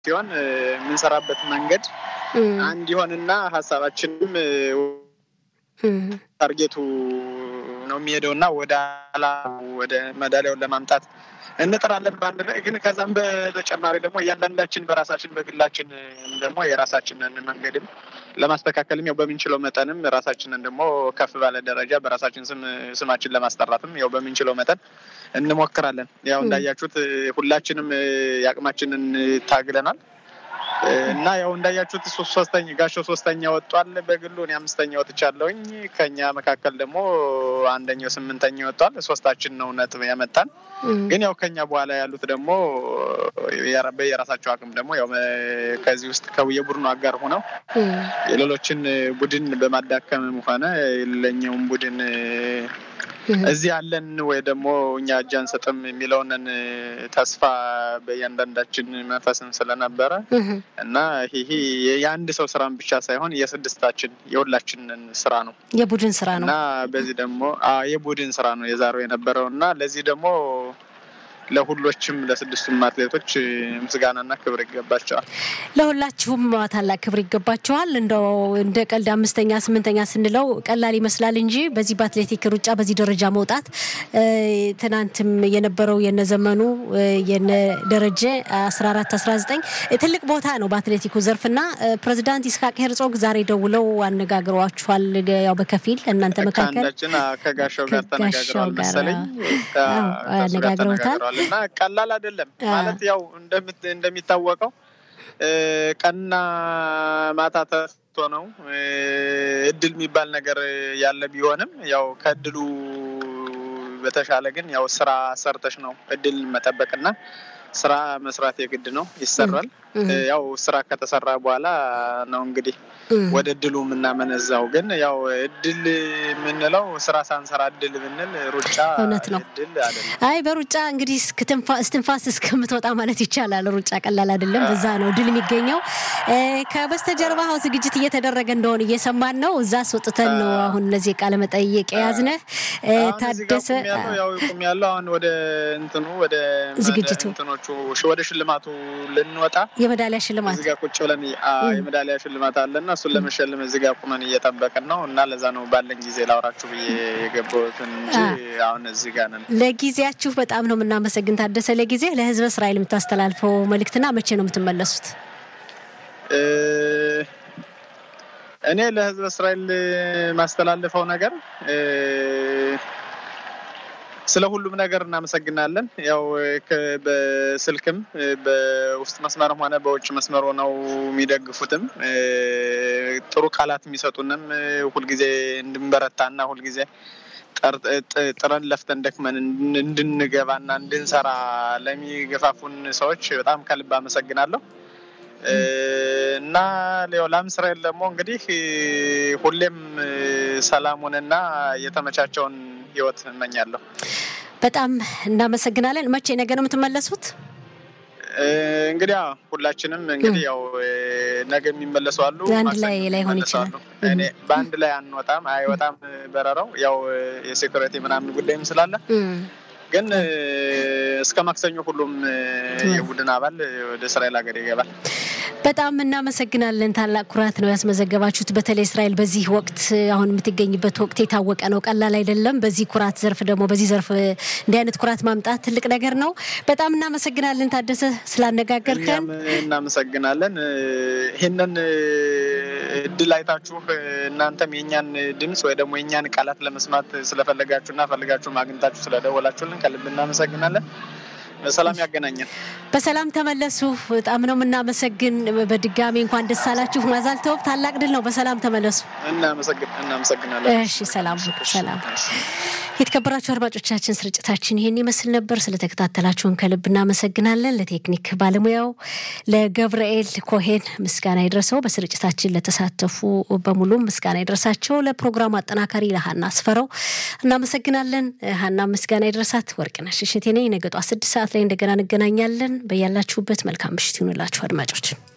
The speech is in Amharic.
ሲሆን የምንሰራበት መንገድ አንድ ይሆንና ሀሳባችንም ታርጌቱ ነው የሚሄደው እና ወደ ላ ወደ መዳሊያውን ለማምጣት እንጥራለን በአንድ ላይ ግን ከዛም በተጨማሪ ደግሞ እያንዳንዳችን በራሳችን በግላችን ደግሞ የራሳችንን መንገድም ለማስተካከልም ያው በምንችለው መጠንም ራሳችንን ደግሞ ከፍ ባለ ደረጃ በራሳችን ስም ስማችን ለማስጠራትም ያው በምንችለው መጠን እንሞክራለን። ያው እንዳያችሁት ሁላችንም የአቅማችንን ታግለናል እና ያው እንዳያችሁት ሶስተኛ ጋሻው ሶስተኛ ወጧል በግሉ እኔ አምስተኛ ወጥቻለሁኝ። ከኛ መካከል ደግሞ አንደኛው ስምንተኛ ወጧል። ሶስታችን ነው ነጥብ ያመጣን። ግን ያው ከኛ በኋላ ያሉት ደግሞ በየራሳቸው አቅም ደግሞ ያው ከዚህ ውስጥ የቡድኑ አጋር ሆነው የሌሎችን ቡድን በማዳከምም ሆነ የሌለኛውን ቡድን እዚህ ያለን ወይ ደግሞ እኛ እጅ አንሰጥም የሚለውንን ተስፋ በእያንዳንዳችን መንፈስን ስለነበረ እና ይሄ የአንድ ሰው ስራን ብቻ ሳይሆን የስድስታችን የሁላችንን ስራ ነው፣ የቡድን ስራ ነው እና በዚህ ደግሞ የቡድን ስራ ነው የዛሬው የነበረው እና ለዚህ ደግሞ ለሁሎችም ለስድስቱም አትሌቶች ምስጋናና ክብር ይገባቸዋል። ለሁላችሁም ታላቅ ክብር ይገባቸዋል። እንደው እንደ ቀልድ አምስተኛ ስምንተኛ ስንለው ቀላል ይመስላል እንጂ በዚህ በአትሌቲክ ሩጫ በዚህ ደረጃ መውጣት ትናንትም የነበረው የነዘመኑ የነደረጀ አስራ አራት አስራ ዘጠኝ ትልቅ ቦታ ነው በአትሌቲኩ ዘርፍና ፕሬዚዳንት ይስሐቅ ሄርጾግ ዛሬ ደውለው አነጋግሯችኋል። ያው በከፊል እናንተ መካከል ከጋሻው ጋር ተነጋግረዋል መሰለኝ አነጋግረውታል እና ቀላል አይደለም ማለት ያው እንደሚታወቀው ቀንና ማታ ተስቶ ነው እድል የሚባል ነገር ያለ ቢሆንም ያው ከእድሉ በተሻለ ግን ያው ስራ ሰርተሽ ነው እድል መጠበቅና ስራ መስራት የግድ ነው፣ ይሰራል። ያው ስራ ከተሰራ በኋላ ነው እንግዲህ ወደ እድሉ የምናመነዛው። ግን ያው እድል የምንለው ስራ ሳንሰራ እድል ብንል ሩጫ እውነት ነው እድል አይደለም። አይ በሩጫ እንግዲህ እስትንፋስ እስከምትወጣ ማለት ይቻላል። ሩጫ ቀላል አይደለም። በዛ ነው ድል የሚገኘው። ከበስተጀርባ አሁን ዝግጅት እየተደረገ እንደሆነ እየሰማን ነው። እዛ አስወጥተን ነው አሁን እነዚህ ቃለ መጠይቅ የያዝነህ ታደሰ ያው ቁም ያለው አሁን ወደ እንትኑ ወደ ዝግጅቱ እንትኖቹ ወደ ሽልማቱ ልንወጣ የሜዳሊያ ሽልማት እዚህ ጋር ቁጭ ብለን የሜዳሊያ ሽልማት አለና እሱን ለመሸለም እዚህ ጋር ቁመን እየጠበቅን ነው እና ለዛ ነው ባለን ጊዜ ላውራችሁ ብዬ የገባሁትን እንጂ አሁን እዚህ ጋር ነን። ለጊዜያችሁ በጣም ነው የምናመሰግን ታደሰ። ለጊዜ ለህዝበ እስራኤል የምታስተላልፈው መልእክትና መቼ ነው የምትመለሱት? እኔ ለህዝበ እስራኤል ማስተላልፈው ነገር ስለ ሁሉም ነገር እናመሰግናለን። ያው በስልክም በውስጥ መስመርም ሆነ በውጭ መስመር ሆነው የሚደግፉትም ጥሩ ቃላት የሚሰጡንም ሁልጊዜ እንድንበረታና ሁልጊዜ ጥረን ለፍተን ደክመን እንድንገባና እንድንሰራ ለሚገፋፉን ሰዎች በጣም ከልብ አመሰግናለሁ እና ሌላም እስራኤል ደግሞ እንግዲህ ሁሌም ሰላሙንና የተመቻቸውን ህይወት እመኛለሁ። በጣም እናመሰግናለን። መቼ ነገ ነው የምትመለሱት? እንግዲህ ሁላችንም እንግዲህ ያው ነገ የሚመለሱ አሉ፣ አንድ ላይ ላይሆን ይችላል። እኔ በአንድ ላይ አንወጣም፣ አይወጣም በረራው ያው የሴኩሪቲ ምናምን ጉዳይም ስላለ ግን እስከ ማክሰኞ ሁሉም የቡድን አባል ወደ እስራኤል ሀገር ይገባል። በጣም እናመሰግናለን። ታላቅ ኩራት ነው ያስመዘገባችሁት። በተለይ እስራኤል በዚህ ወቅት አሁን የምትገኝበት ወቅት የታወቀ ነው፣ ቀላል አይደለም። በዚህ ኩራት ዘርፍ ደግሞ በዚህ ዘርፍ እንዲህ አይነት ኩራት ማምጣት ትልቅ ነገር ነው። በጣም እናመሰግናለን ታደሰ ስላነጋገርከን። እናመሰግናለን። ይህንን እድል አይታችሁ እናንተም የእኛን ድምፅ ወይ ደግሞ የእኛን ቃላት ለመስማት ስለፈለጋችሁና ፈልጋችሁ አግኝታችሁ ስለደወላችሁልን ከልብ እናመሰግናለን። በሰላም ያገናኘን። በሰላም ተመለሱ። በጣም ነው የምናመሰግን። በድጋሚ እንኳን ደስ አላችሁ። ማዛልተው ታላቅ ድል ነው። በሰላም ተመለሱ። እናመሰግናለን። እሺ፣ ሰላም ሰላም። የተከበራችሁ አድማጮቻችን ስርጭታችን ይህን ይመስል ነበር። ስለተከታተላችሁን ከልብ እናመሰግናለን። ለቴክኒክ ባለሙያው ለገብርኤል ኮሄን ምስጋና ይድረሰው። በስርጭታችን ለተሳተፉ በሙሉ ምስጋና ይድረሳቸው። ለፕሮግራሙ አጠናካሪ ለሀና አስፈረው እናመሰግናለን። ሀና ምስጋና ይድረሳት። ወርቅነሽ እሸቴ ነኝ። ነገ ጧት ስድስት ሰዓት ላይ እንደገና እንገናኛለን። በያላችሁበት መልካም ምሽት ይሁንላችሁ አድማጮች።